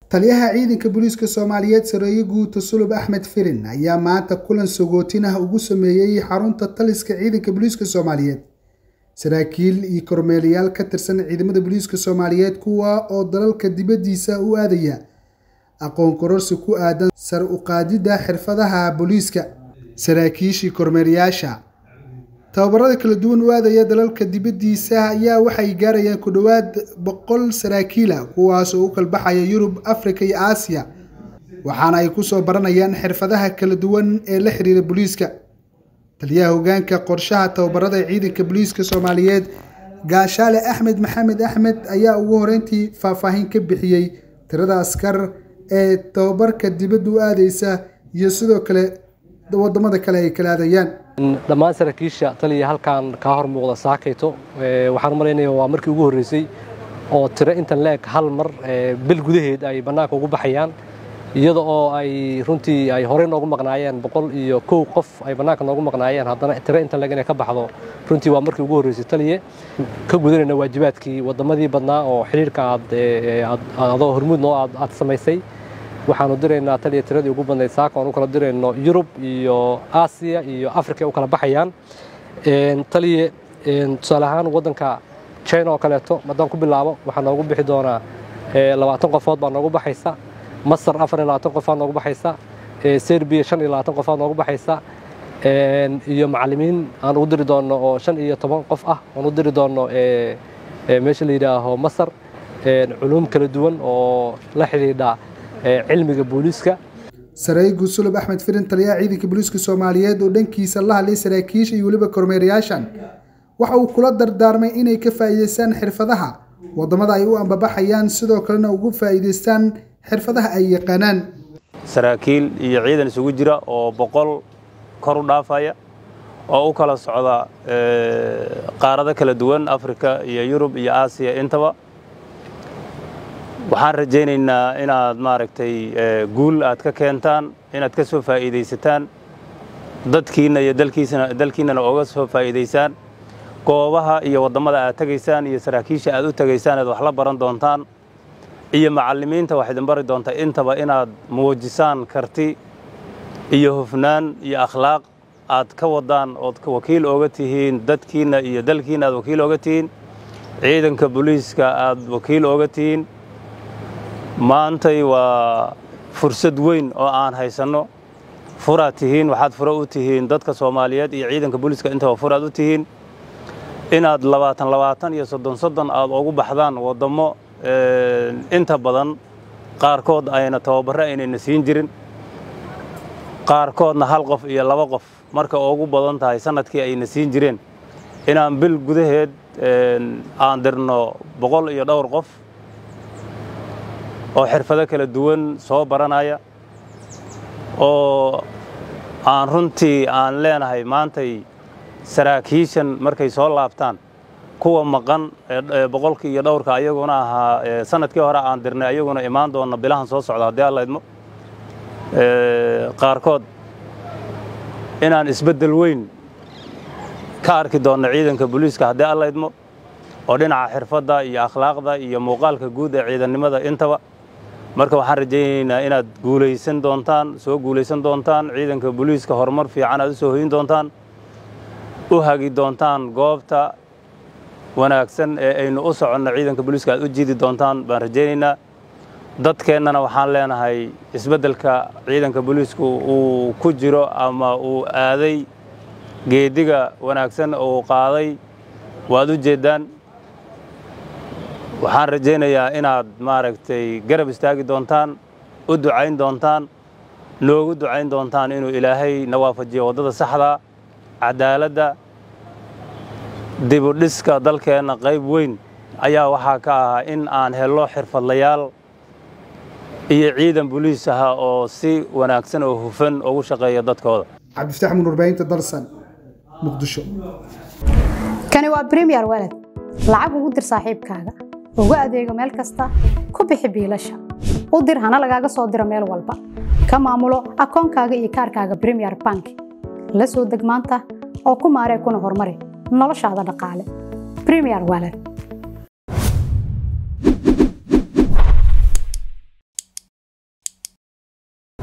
taliyaha ciidanka booliiska soomaaliyeed sareeye guuta sulub axmed firin ayaa maanta kulan sagootin ah ugu sameeyey xarunta taliska ciidanka booliiska soomaaliyeed saraakiil iyo kormeelayaal ka tirsan ciidamada booliiska soomaaliyeed kuwa oo dalalka dibaddiisa u aadaya aqoon kororsi ku aadan sar u qaadidda xirfadaha booliiska saraakiishii kormeerayaasha tababarada kala duwan u aadaya dalalka dibaddiisa ayaa waxay gaarayaan ku dhowaad boqol saraakiila kuwaas oo u kalbaxaya yurub afrika iyo aasiya waxaana ay kusoo baranayaan xirfadaha kala duwan ee la xiriira booliiska taliyaha hogaanka qorshaha tababarada ciidanka booliiska soomaaliyeed gaashaale axmed maxamed axmed ayaa ugu horeyntii faahfaahin ka bixiyey tirada askar ee tababarka dibadda u aadeysa iyo sidoo kale wadamada kale ay kala aadayaan dhammaan saraakiisha taliya halkan kaa hor muuqda saakayto waxaan umalaynaya waa markii ugu horreysay oo tiro intan leeg hal mar bil gudaheed ay bannaanka ugu baxayaan iyada oo ay runtii ay horey noogu maqnaayeen boqol iyo kow qof ay bannaanka noogu maqnaayeen haddana tiro intan leeg inay ka baxdo runtii waa markii ugu horreysay taliye ka gudanayna waajibaadkii waddamadii badnaa oo xiriirka aad adoo hormuud noo aad samaysay waxaanu diraynaa taliya tiradii ugu badnayd saaka aan u kala dirayno yurub iyo aasiya iyo africa ay u kala baxayaan taliye tusaale ahaan waddanka china oo kaleeto haddaan ku bilaabo waxaa noogu bixi doonaa labaatan qofood baa noogu baxaysa masar afar iyo labaatan qofaad noogu baxaysa serbiya shan iyo labaatan qofaad noogu baxaysa iyo macallimiin aan ugu diri doonno oo shan iyo toban qof ah aan u diri doonno meesha la yidhaaho masar culuum kala duwan oo la xidhiidha cilmiga booliiska sareeye guusulub axmed firin taliyaha ciidanka booliiska soomaaliyeed oo dhankiisa la hadlay saraakiisha iyo weliba kormeerayaashan waxa uu kula dardaarmay inay ka faa'iidaystaan xirfadaha waddamada ay u ambabaxayaan sidoo kalena ugu faa'iidaystaan xirfadaha ay yaqaanaan saraakiil iyo ciidan isugu jira oo boqol kor u dhaafaya oo u kala socda qaarado kala duwan afrika iyo yurub iyo aasiya intaba waxaan rajaynaynaa inaad maaragtay guul aad ka keentaan inaad ka soo faa'iidaysataan dadkiinna iyo dalkiinnana ooga soo faa'iidaysaan goobaha iyo waddamada aad tegaysaan iyo saraakiisha aad u tegaysaan aad wax la baran doontaan iyo macallimiinta wax idin bari doonta intaba inaad muujisaan karti iyo hufnaan iyo akhlaaq aad ka waddaan ood wakiil ooga tihiin dadkiinna iyo dalkiinna aad wakiil ooga tihiin ciidanka booliiska aad wakiil ooga tihiin maantay waa fursad weyn oo aan haysanno furaad tihiin waxaad furo u tihiin dadka soomaaliyeed iyo ciidanka booliiska intaba furaad u tihiin inaad labaatan labaatan iyo soddon soddon aad ugu baxdaan waddammo inta badan qaarkood ayna tababarro aynayna siin jirin qaarkoodna hal qof iyo laba qof marka ugu badan tahay sannadkii ayna siin jireen inaan bil gudaheed aan dirno boqol iyo dhowr qof oo xirfado kala duwan soo baranaya oo aan runtii aan leenahay maantay saraakiishan markay soo laabtaan kuwa maqan boqolkii iyo dhowrka ayaguna ahaa sanadkii hore aan dirnay ayaguna imaan doonna bilahan soo socda haddii alla idmo qaarkood inaan isbeddel weyn ka arki doonno ciidanka booliiska haddii alla idmo oo dhinaca xirfadda iyo akhlaaqda iyo muuqaalka guud ee ciidannimada intaba marka waxaan rajaynaynaa inaad guulaysan doontaan soo guulaysan doontaan ciidanka booliiska horumar fiican aad u soo hoyin doontaan u hagi doontaan goobta wanaagsan ee aynu u soconno ciidanka booliiska aad u jiidi doontaan baan rajaynaynaa dadkeennana waxaan leenahay isbeddelka ciidanka booliisku uu ku jiro ama uu aaday geediga wanaagsan uu qaaday waad u jeeddaan waxaan rajaynayaa inaad maaragtay garab istaagi doontaan u ducayn doontaan noogu ducayn doontaan inuu ilaahay na waafajiyo waddada saxda cadaaladda dibudhiska dalkeenna qayb weyn ayaa waxaa ka ahaa in aan hello xirfadlayaal iyo ciidan boliis aha oo si wanaagsan oo hufan ugu shaqeeya dadkooda cabdifataax mun warbaahinta dalsan muqdisho kani waa bremiyer walad lacag ugu dir saaxiibkaaga ugu adeego meel kasta ku bixi biilasha u dir hana lagaaga soo diro meel walba ka maamulo akoonkaaga iyo kaarkaaga bremiyer bank la soo deg maanta oo ku maaree kuna horumari noloshaada dhaqaale bremiyer walad